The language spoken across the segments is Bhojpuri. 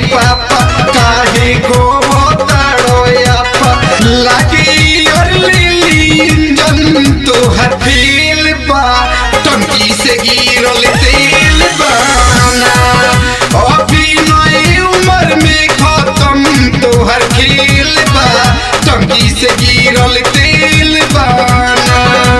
पापा काहे को ताड़ो आपा लागी और लिली इंजन तोहर फेल बा टंकी से गिरल तेल बाना अभी नई उम्र में खत्म तोहर खेल बा टंकी से गिरल तेल बाना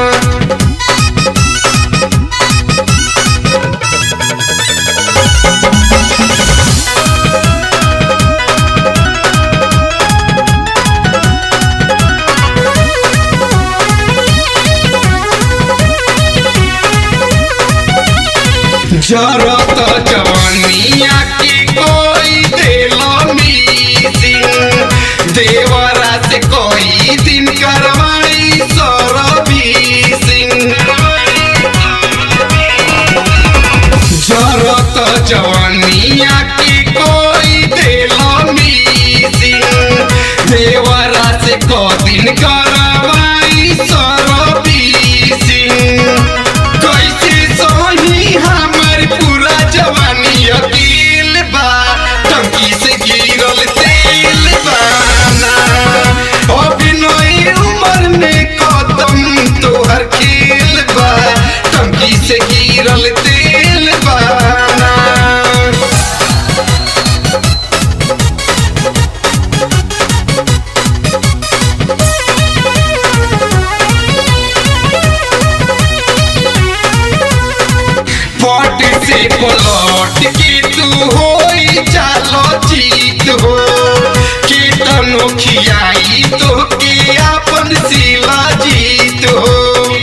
जरत जवानिया की कोई दिलो मीसिंग देवरा से कोई दिन करवाई सरबी सिंह जरत जवानिया की कोई दिलो मीसिंग देवरा से को दिन करवाई सरबी सिंह कैसे सोही हमर पूरा जवानी अकेल बा टंकी से गिरल तेल बाना अभिनय उम्र में कदम तोहर खेल बा टंकी से गिरल तेल बाना पट से पलट के तू होई चालो जीत हो के तनो खियाई तो के अपन सिला जीत हो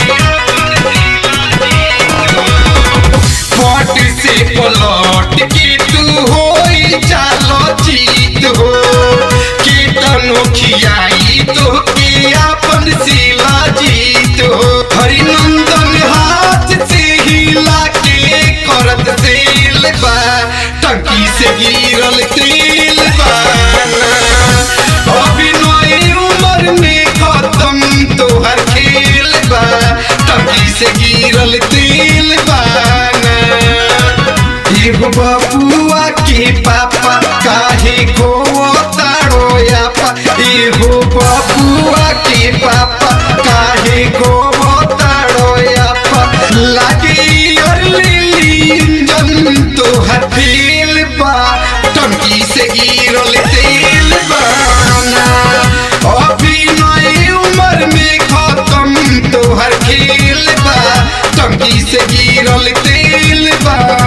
पट से पलट के तू होई चालो जीत हो के तनो खियाई तो के अपन सिला जीत हो हरिनंदन हाथ से हिला के करत तेल बा टंकी से गिरल तेल बाना अभिनय उम्र में खत्म तोहर खेल बा टंकी से गिरल तेल बाना एगो बबुआ के पापा काहे को ताड़ो आपा एगो बबुआ के पापा काहे को ताड़ो आपा लागी और लिली इंजन तोहर फेल बा टंकी से गिरल तेल बाना अभी नई उम्र में खत्म तोहर खेल बा टंकी से गिरल तेल बा